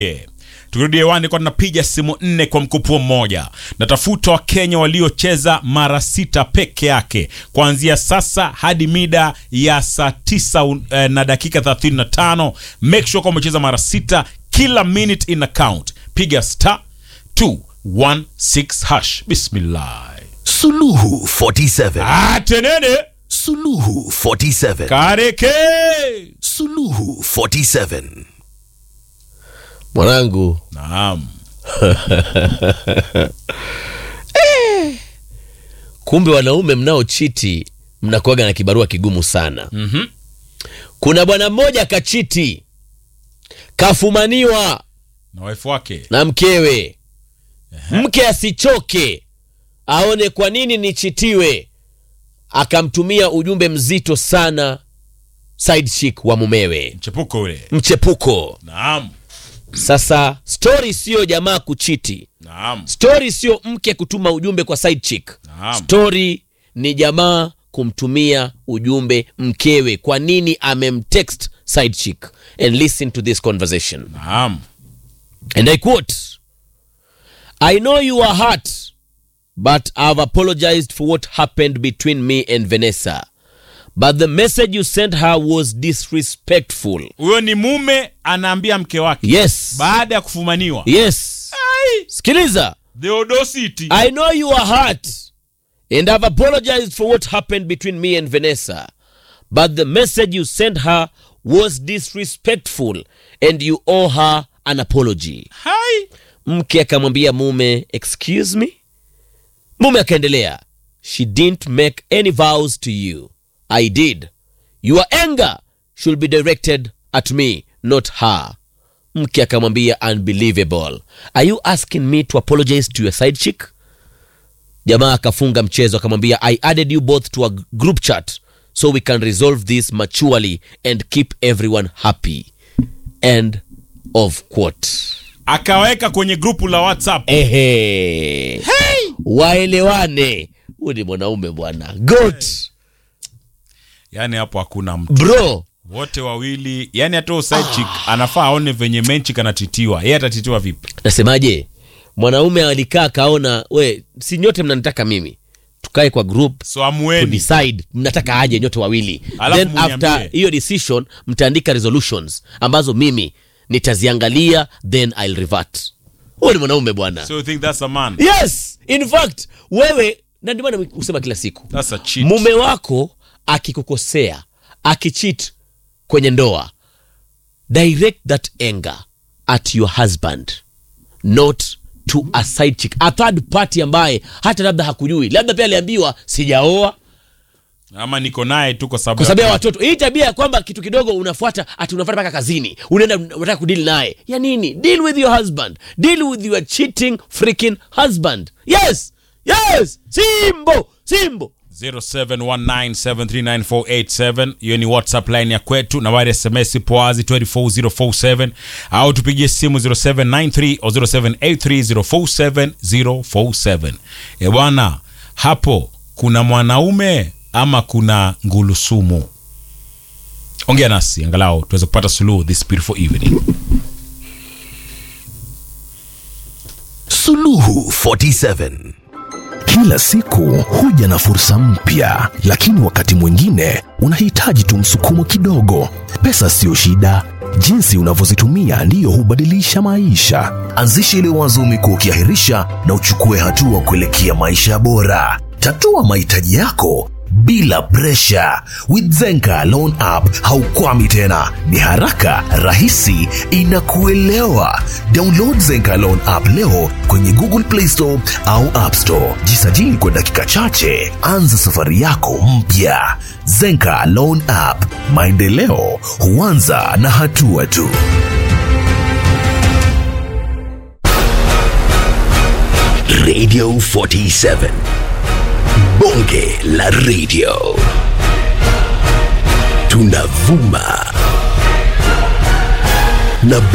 Yeah. Tukirudi hewani kwa tunapiga simu nne kwa mkupuo mmoja. Natafuta Wakenya waliocheza mara sita peke yake kuanzia sasa hadi mida ya saa tisa un- eh, na dakika 35. Make sure kwamba umecheza mara sita, kila minute in account. Piga star 216 hash. Bismillah. Suluhu 47. Atenene Suluhu 47. kareke. Suluhu 47. Mwanangu, Naam. kumbe wanaume mnaochiti mnakuwaga na kibarua kigumu sana. Mhm. Kuna bwana mmoja kachiti, kafumaniwa Na wife wake. na mkewe. Mke asichoke aone kwa nini nichitiwe, akamtumia ujumbe mzito sana side chick wa mumewe, Mchepuko ule. mchepuko. Naam. Sasa stori siyo jamaa kuchiti, Naam. stori siyo mke kutuma ujumbe kwa side chick. Naam. Stori ni jamaa kumtumia ujumbe mkewe, kwa nini amemtext side chick. And listen to this conversation. Naam. And I quote, I know you are hurt, but I've apologized for what happened between me and Vanessa. But the message you sent her was disrespectful. Huyo ni mume anaambia mke wake Yes. baada ya kufumaniwa. Yes. Sikiliza. Theodosity. I know you are hurt, and I've apologized for what happened between me and Vanessa. But the message you sent her was disrespectful, and you owe her an apology. Hai. mke akamwambia mume excuse me mume akaendelea she didn't make any vows to you i did your anger should be directed at me not her mke akamwambia unbelievable are you asking me to apologize to your side chick jamaa akafunga mchezo akamwambia i added you both to a group chat so we can resolve this maturely and keep everyone happy end of quote Akaweka kwenye grupu la WhatsApp. Ehe. Waelewane. Huyu ni mwanaume bwana. Goat. Yaani hapo hakuna mtu. Bro. Wote wawili, yani hata huyo side chick anafaa aone venye menchi kanatitiwa. Yeye atatitiwa vipi? Nasemaje? Mwanaume alikaa kaona, we, si nyote mnanitaka mimi. Tukae kwa group So to amueni. decide mnataka aje nyote wawili. Alafu Then muniambie. after hiyo decision mtaandika resolutions ambazo mimi nitaziangalia then I'll revert. Huyu ni mwanaume bwana. So you think that's a man? Yes, in fact wewe na ndio maana husema kila siku. That's a cheat. mume wako akikukosea akichit kwenye ndoa direct that anger at your husband not to a side chick a third party ambaye hata labda hakujui labda pia aliambiwa sijaoa Ama niko naye tu kwa sababu kwa sababu ya watoto hii tabia ya kwamba kitu kidogo unafuata ati unafuata mpaka kazini unaenda unataka kudili naye ya nini deal with your husband deal with your cheating freaking husband yes yes simbo simbo 0719739487 hiyo ni whatsapp line ya kwetu nambari sms poazi 24047 au tupigie simu 0793 au 0783047047 e bwana hapo kuna mwanaume ama kuna ngulusumu ongea nasi angalau tuweze kupata suluhu this beautiful evening Suluhu 47. Kila siku huja na fursa mpya, lakini wakati mwingine unahitaji tu msukumo kidogo. Pesa siyo shida, jinsi unavyozitumia ndiyo hubadilisha maisha. Anzisha ile wazo umekuwa ukiahirisha na uchukue hatua kuelekea maisha bora. Tatua mahitaji yako bila presha. With Zenka Loan App haukwami tena, ni haraka, rahisi, inakuelewa. Download Zenka Loan App leo kwenye Google Play Store au App Store. Jisajili kwa dakika chache, anza safari yako mpya. Zenka Loan App, maendeleo huanza na hatua tu. Radio 47 Bonge la Radio. Tunavuma na